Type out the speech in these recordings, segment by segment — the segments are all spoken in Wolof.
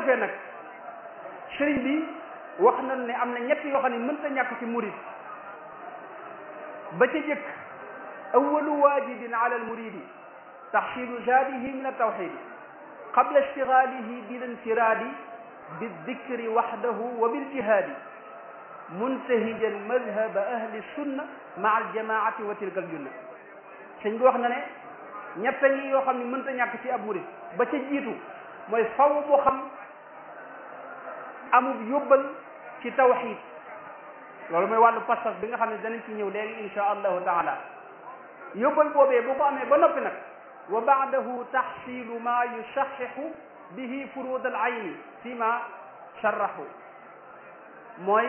defee nag sëriñ bi wax nañ ne am na ñett yoo xam ne mënta ñàkk ci murid ba ca jëkk awalu waajibin ala almuridi taxsilu zaadihi min altawxidi qabla ishtigaalihi bil infiraadi bildikri waxdahu wa biljihaadi muntahijan madhaba ahli sunna maa aljamaati wa tilka aljunna sëñ bi wax na ne ñett ñi yoo xam ne mënta ñàkk ci ab murid ba ca jiitu mooy faw mu xam amub yóbbal ci tawxid loolu mooy wàllu pas-pas bi nga xam ne danañ ci ñëw léegi insha allahu taala yóbbal boobee bu ko amee ba noppi nag wa baadahu taxsilu ma yusaxixu bihi furud al ayni fi ma sarraxu mooy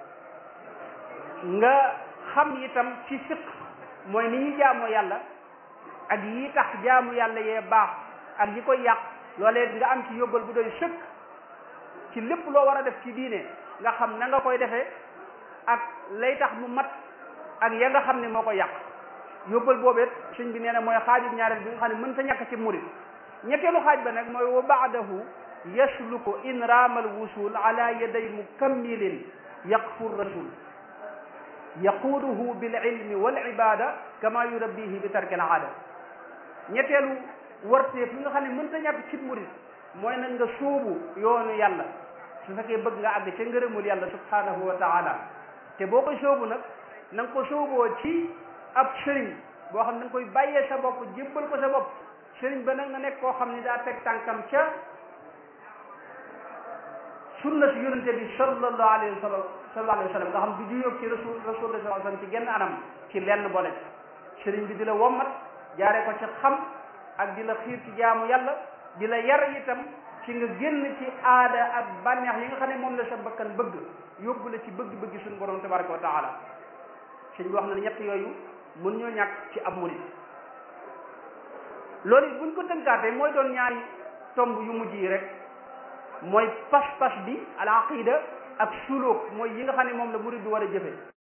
nga xam itam ci fiq mooy ni ñuy jaamoo yàlla ak yi tax jaamu yàlla yee baax ak yi koy yàq loolee nga am ci yóbbal bu doy sëkk ci lépp loo war a def ci diine nga xam na nga koy defee ak lay tax mu mat ak ya nga xam ne moo ko yàq yóbbal boobeet sëñ bi nee na mooy xaajub ñaareel bi nga xam ne mën ta ñàkk ci murid ñetteelu xaaj ba nag mooy wa baadahu yasluku in raamal wusul ala yaday mukammilin yaqfu rasul yaquuduhu bil ilmi wal ibada kama yurabbihi bi tarki al aada ñetteelu warteef li nga xam ne mën ta ñàkk ci murid mooy nag nga sóobu yoonu yàlla su fekkee bëgg nga àgg ca ngërëmul yàlla subhanahu wa taala te boo ko sóobu nag na nga ko sóoboo ci ab sëriñ boo xam ne da nga koy bàyyee sa bopp jébbal ko sa bopp sëriñ ba nag nga nekk koo xam ne daa teg tànkam ca sunna si yonente bi sallallahu alayhi wa sallam sallallahu alayhi wa sallam nga xam du juyóog ci rasul rasul sallallahu alayhi wa sallam ci genn anam ci lenn boole sëriñ bi di la wommat jaaree ko ci xam ak di la xiir ci jaamu yàlla di la yar itam ci nga génn ci aada ak bànneex yi nga xam ne moom la sa bakkan bëgg yóbbu la ci bëgg-bëgg suñu borom tabaraka wa taala sëñ bi wax na ne ñett yooyu mun ñoo ñàkk ci ab murid loolu it buñ ko tënkaatee mooy doon ñaari tomb yu mujj yi rek mooy pas-pas bi al aqida ak suluk mooy yi nga xam ne moom la murid bi war a jëfe